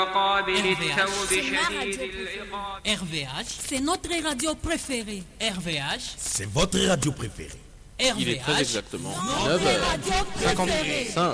RVH, C'est notre radio préférée. RVH, C'est votre radio préférée. Il est très RVH. exactement Notre 9h. radio préférée. 5.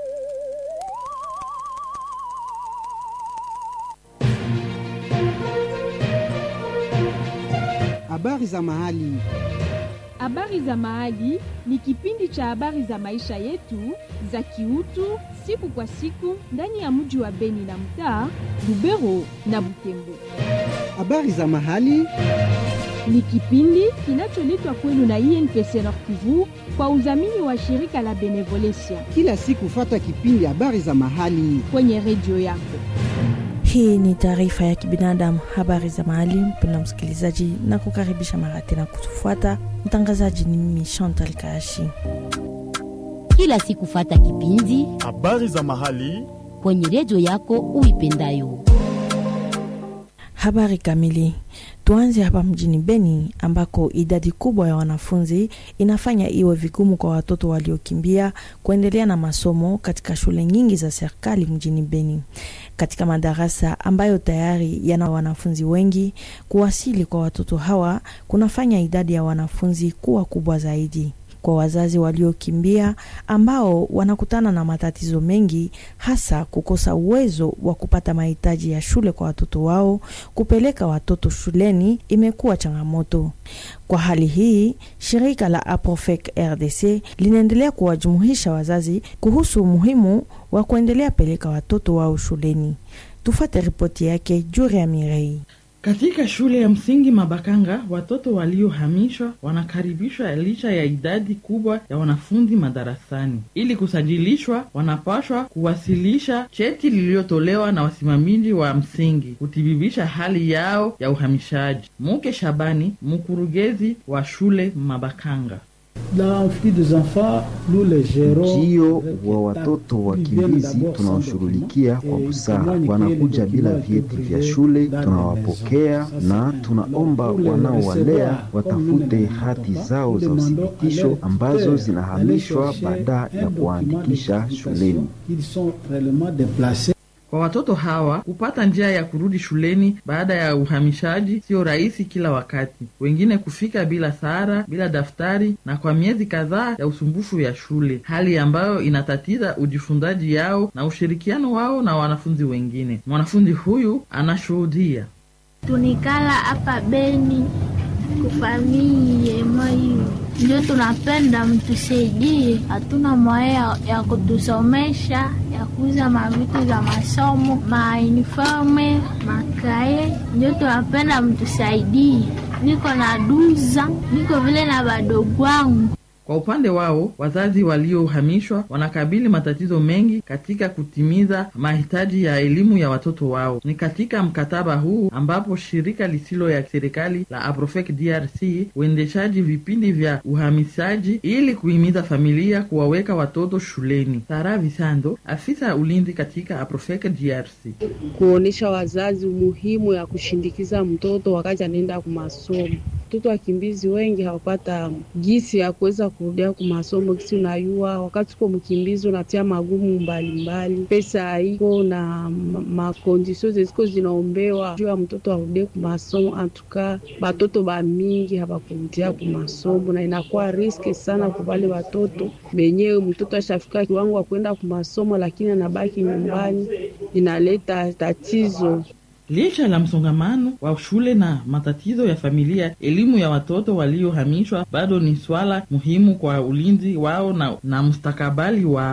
Habari za mahali. Habari za Mahali ni kipindi cha habari za maisha yetu za kiutu siku kwa siku ndani ya mji wa Beni na mtaa Lubero na Butembo. Habari za mahali. Ni kipindi kinacholetwa kwenu na INPC Nord Kivu kwa udhamini wa shirika la Benevolencia Kila siku fata kipindi habari za mahali. kwenye redio yako. Hii ni taarifa ya kibinadamu, habari za mahali. Mpenda msikilizaji, na kukaribisha mara tena kutufuata. Mtangazaji ni mimi Chantal Kaashi. kila siku fata kipindi Habari za mahali. kwenye redio yako uipendayo. Habari kamili. Tuanze hapa mjini Beni ambako idadi kubwa ya wanafunzi inafanya iwe vigumu kwa watoto waliokimbia kuendelea na masomo katika shule nyingi za serikali mjini Beni. Katika madarasa ambayo tayari yana wanafunzi wengi, kuwasili kwa watoto hawa kunafanya idadi ya wanafunzi kuwa kubwa zaidi. Kwa wazazi waliokimbia ambao wanakutana na matatizo mengi, hasa kukosa uwezo wa kupata mahitaji ya shule kwa watoto wao, kupeleka watoto shuleni imekuwa changamoto. Kwa hali hii, shirika la Aprofec RDC linaendelea kuwajumuisha wazazi kuhusu umuhimu wa kuendelea peleka watoto wao shuleni. Tufate ripoti yake Juri ya Mirei. Katika shule ya msingi Mabakanga, watoto waliohamishwa wanakaribishwa licha ya idadi kubwa ya wanafunzi madarasani. Ili kusajilishwa, wanapashwa kuwasilisha cheti lililotolewa na wasimamizi wa msingi kuthibitisha hali yao ya uhamishaji. Muke Shabani, mkurugenzi wa shule Mabakanga. Ujio wa watoto wakimbizi tunaoshughulikia kwa busara. Wanakuja bila vyeti vya shule, tunawapokea na tunaomba wanaowalea watafute hati zao za uthibitisho ambazo zinahamishwa baada ya kuwaandikisha shuleni. Kwa watoto hawa kupata njia ya kurudi shuleni baada ya uhamishaji sio rahisi kila wakati. Wengine kufika bila sara, bila daftari na kwa miezi kadhaa ya usumbufu ya shule, hali ambayo inatatiza ujifunzaji yao na ushirikiano wao na wanafunzi wengine. Mwanafunzi huyu anashuhudia. tunikala hapa Beni kufamilie mwahiyo ndio tunapenda mtusaidie, hatuna mwaya ya kutusomesha ya kuuza mavitu za masomo mauniforme makaye, ndio tunapenda mtusaidie. Niko na duza, niko vile na badogo wangu Kwa upande wao, wazazi waliohamishwa wanakabili matatizo mengi katika kutimiza mahitaji ya elimu ya watoto wao. Ni katika mkataba huu ambapo shirika lisilo ya serikali la Aprofec DRC uendeshaji vipindi vya uhamishaji ili kuhimiza familia kuwaweka watoto shuleni. Sara Visando, afisa ulinzi katika Aprofec DRC. kuonesha wazazi umuhimu ya kushindikiza mtoto wakati anaenda kumasomo. Mtoto wakimbizi wengi hawapata gisi ya kuweza kurudia kumasomo, kisi unayua, wakati uko mkimbizi unatia magumu mbalimbali, pesa haiko na ma- makondisio zeziko zinaombewa juu ya mtoto arudie kumasomo. Antuka batoto bamingi habakurudia kumasomo na inakuwa riski sana kwa wale watoto benyewe. Mtoto ashafika kiwango wa kwenda kumasomo, lakini anabaki nyumbani, inaleta tatizo. Licha la msongamano wa shule na matatizo ya familia, elimu ya watoto waliohamishwa bado ni swala muhimu kwa ulinzi wao na, na mustakabali wao.